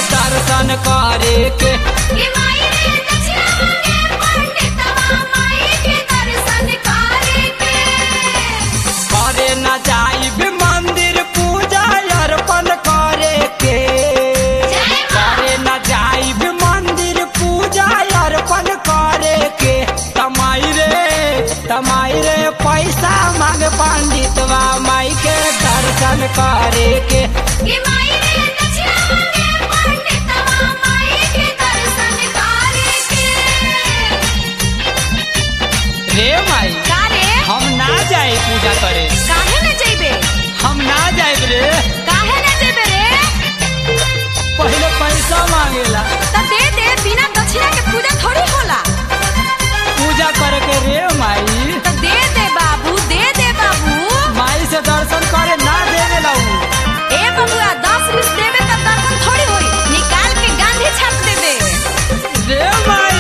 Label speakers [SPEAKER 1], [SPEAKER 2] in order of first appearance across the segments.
[SPEAKER 1] दर्शन करे के
[SPEAKER 2] कि माई रे दक्षिणा मांगे पंडितवा माई के दर्शन करे के
[SPEAKER 1] करे न जाइब मंदिर पूजा अर्पण करे के करे न जाइब मंदिर पूजा अर्पण करे के तमाई रे तमाई रे पैसा मांग पंडितवा माई के दर्शन करे के
[SPEAKER 2] कि माई रे दक्षिणा मांगे पंडितवा माई के दर्शन करे के
[SPEAKER 1] रे माई
[SPEAKER 2] का रे
[SPEAKER 1] हम ना जाए पूजा करे
[SPEAKER 2] काहे न जइबे
[SPEAKER 1] हम ना जाए रे
[SPEAKER 2] काहे न जइबे रे
[SPEAKER 1] पहले पैसा मांगेला
[SPEAKER 2] त दे दे बिना दक्षिणा के पूजा थोड़ी होला
[SPEAKER 1] पूजा करे के रे माई
[SPEAKER 2] त दे दे बाबू दे दे बाबू
[SPEAKER 1] माई से दर्शन करे ना देवे ला उ।
[SPEAKER 2] ए बबुआ दस बीस देबे त दर्शन थोड़ी होई निकाल के गांधी छाप दे दे
[SPEAKER 1] रे माई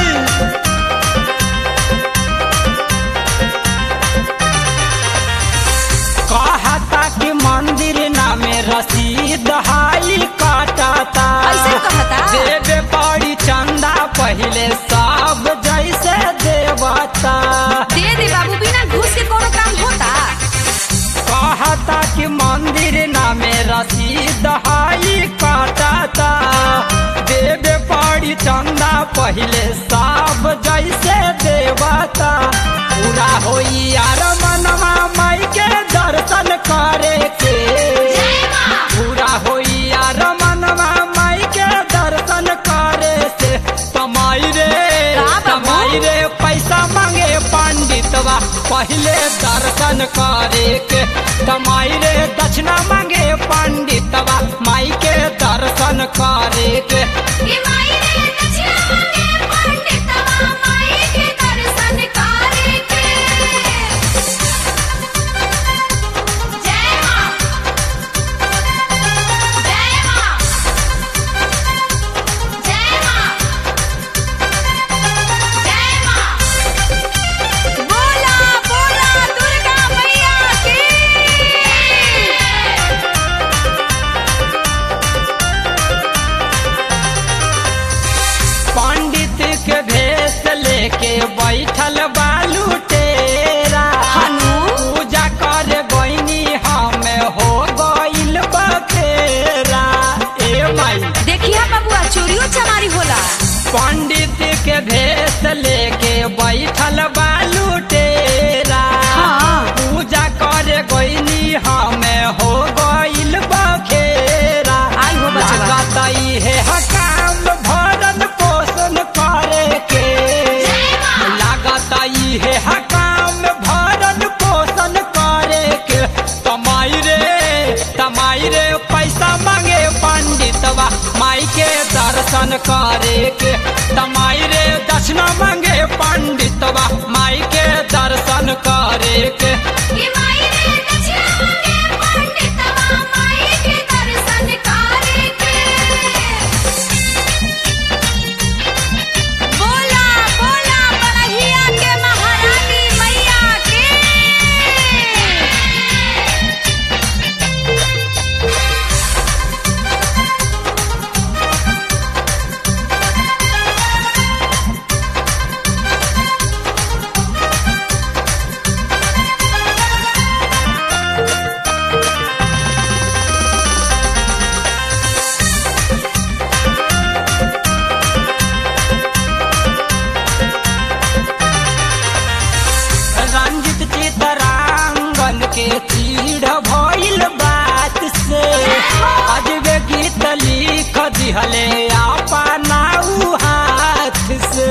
[SPEAKER 1] कहता कि मंदिर नामे रसीद हाई काटता
[SPEAKER 2] ऐसे कहता?
[SPEAKER 1] देवे पड़ी चंदा पहले सब जैसे देवता
[SPEAKER 2] दे दे बाबू बिना घूस के कोनो काम होता
[SPEAKER 1] कहता कि मंदिर नामे रसीद हाई काटता देवे पड़ी चंदा पहले सब जैसे देवता पूरा होई यार मनवा माई के दर्शन करे के पूरा होई यार मनवा माई के दर्शन करे से तमाई रे
[SPEAKER 2] का बाबू?
[SPEAKER 1] तमाई रे पैसा मांगे पंडितवा पहले दर्शन करे के तमाई रे दक्षिणा मांगे पंडितवा माई के दर्शन करे के
[SPEAKER 2] कि माई रे दक्षिणा मांगे पंडितवा माई के दर्शन करे के जय मां जय मां जय मां जय मां बोला बोला दुर्गा मैया की
[SPEAKER 1] पंडित के भेष लेके बैठल बालू टेरा
[SPEAKER 2] हनु?
[SPEAKER 1] पूजा कर गईनी हमें हो गईल बखेरा ए माई
[SPEAKER 2] देखिया बबुआ चोरियो चमारी होला
[SPEAKER 1] पंडित के भेष लेके बैठल बालू टेरा
[SPEAKER 2] हाँ।
[SPEAKER 1] पूजा कर गईनी हमें हो गईल बखेरा
[SPEAKER 2] आई हो बचवा।
[SPEAKER 1] लागत है हकाम भरन पोषण करे के लागत है हकाम भरन पोषण करे के तमाई रे तमाई रे पैसा मांगे पंडितवा माई के दर्शन करे के तमाई रे दक्षिणा मांगे पंडितवा माई के दर्शन करे के
[SPEAKER 2] कि माई रे दक्षिणा मांगे पंडितवा माई के दर्शन करे के बोला बोला बड़हिया के महारानी मैया के
[SPEAKER 1] रंजित चितरांगन के चीड़ भइल बात से अजबे गीत लिख दिहले अपना उ हाथ से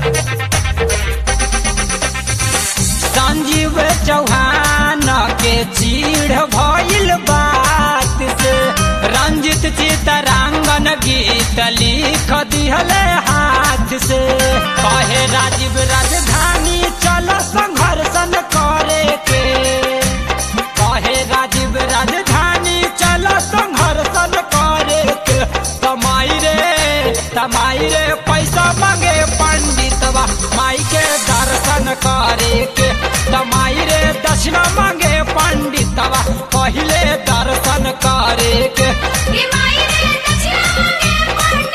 [SPEAKER 1] संजीव चौहान के चीड़ भइल बात से रंजित चितरांगन गीत लिख दिहले हाथ से कहे राजीव राजधानी चल संघर्षण करे के कहे राजीव राजधानी चल संघर्षण करे के तमाई रे तमाई रे पैसा मांगे पंडितवा माई के दर्शन करे के तमाई रे दक्षिणा मांगे पंडितवा पहले दर्शन करे के
[SPEAKER 2] कि माई रे दक्षिणा मांगे पंडितवा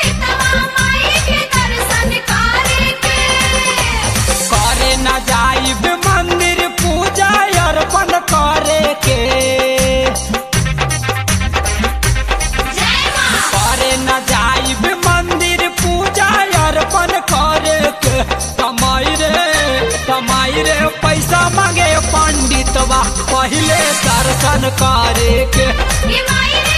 [SPEAKER 1] बहुते पैसा मांगे पंडितवा पहले दर्शन करे के
[SPEAKER 2] ये माई